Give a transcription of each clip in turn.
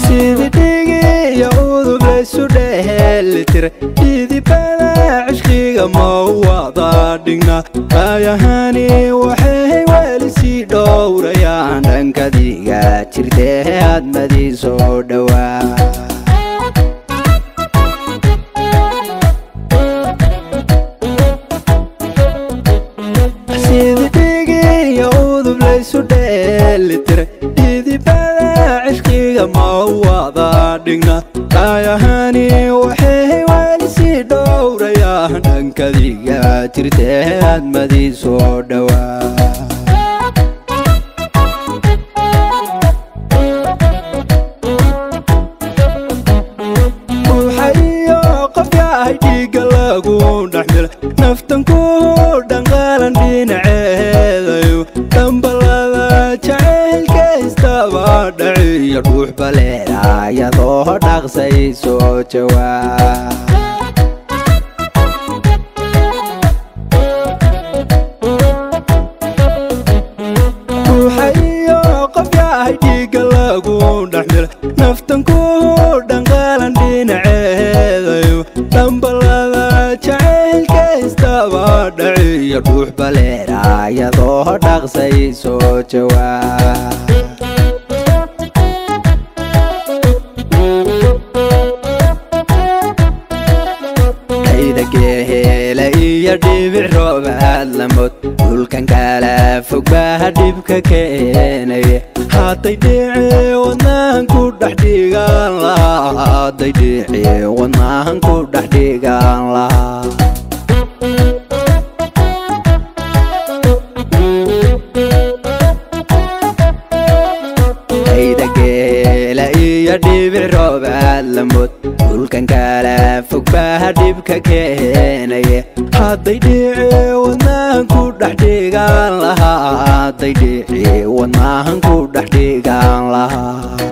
sidii dhigiyo udub laysu dhehelitira idibada cishqiga ma wada dhignaa aayahani waxay weli sii dhowrayaan dhankadiga jirtee hadmadii soo dhowaa sidii dhigiyo udub laysu dheelitira idibada cishqiga ma wada dhignaa aayahani waxay weli sii dhowrayaan dhankadiga jirtee hadmadii soo dhowaa ruuxa iyo qofka ay dhiigga lagu dhexmila naftan ku dhanqaalan dhinaceedayo dhambalada jacaylka istaba dhaciyo dhuux baleera iyadoo dhaqsay soo jawaab ruuxa iyo qofka ay dhiigga lagu dhexmila naftan ku dhanqaalan dhinaceedayo dhambalada jacaylka istaba dhaciyo dhuux baleera iyadoo dhaqsay soo jawaab dhayda geehela iyo dhibic roobaad lamod dhulkan kala fog baa dhibka keenaya hadday dhici wadnahan ku dhex dhigaan lahaa hadday dhici wadnahan ku dhex dhigaan lahaa dhayda geela iyo dhibic roobaad lamod dhulkan kala fog baa dhibka keenaya hadday dhici wadnahan ku dhex dhigaan lahaa hadday dhici wadnahan ku dhex dhigaan lahaa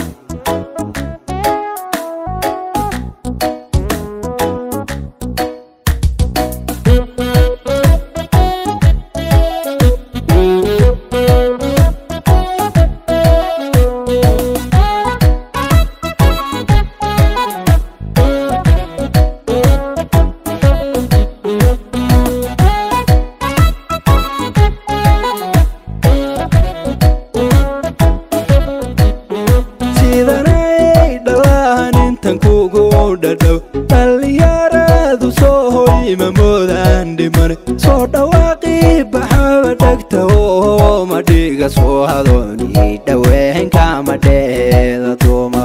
sidanay dhalaan intan kugu dhadhow dhallinyaradu soo hoyma moodaan dhiman soo dhawaaqii baxaba dhegta oo ma dhiga soo hadooni dhaweenkama dheeda duuma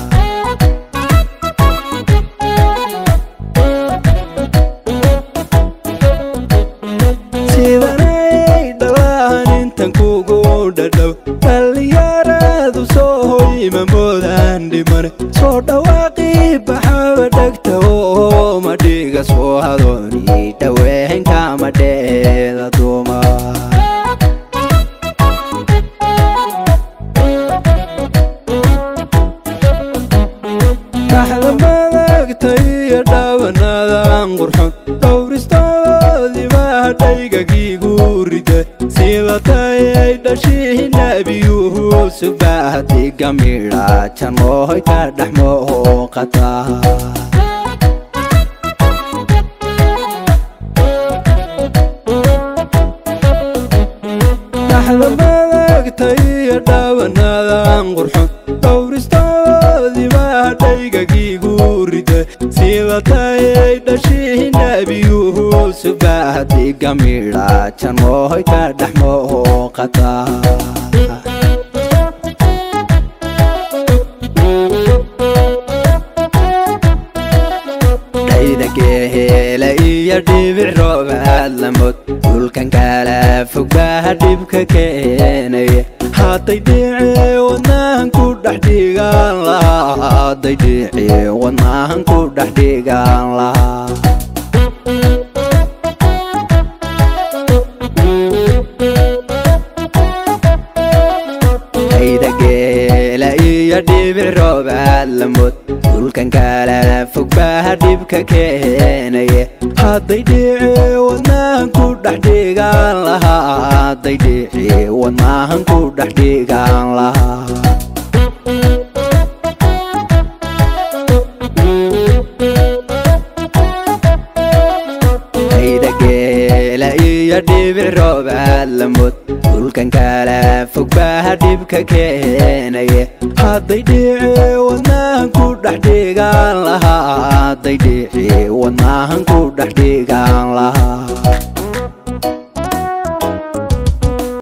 sidanay dhalaan intan kugu dhadhow dhallinyaradu soo hoyma moodaan dhiman soo dhawaaqii baxaba dhegta oo ma dhiga soo hadooni dhaweenkama dheeda duuma dhaxda madagta iyo dhaawanadan qurxon dhowristoodii baa dhaygagiigu rida sida tayay dhashii nabiyuhu subaahdiga midha janooy ka dhex mooqata dhaxda madagta iyo dhaawanadan qurxon dhowristoodii baa dhaygagiigu rida sida tayay dhashii nabiyuhu subaahdiga midha janooy ka dhex mooqata dhayda geehela iyo dhibic roobaad lamod dhulkan kala fog baa dhibka keenaya hadday dhici wadnahan ku dhex dhigaan lahaa hadday dhici wadnahan ku dhex dhigaan lahaa dhayda geela iyo dhibic roobaad lamod dhulkan kala fog baa dhibka keenaya hadday dhici wadnahan ku dhex dhigaan lahaa hadday dhici wadnahan ku dhex dhigaan lahaa dhibic roobaad lamod dhulkan kala fog baa dhibka keenaye hadday dhici wadnahan ku dhex dhigaan lahaa hadday dhici wadnahan ku dhex dhigaan lahaa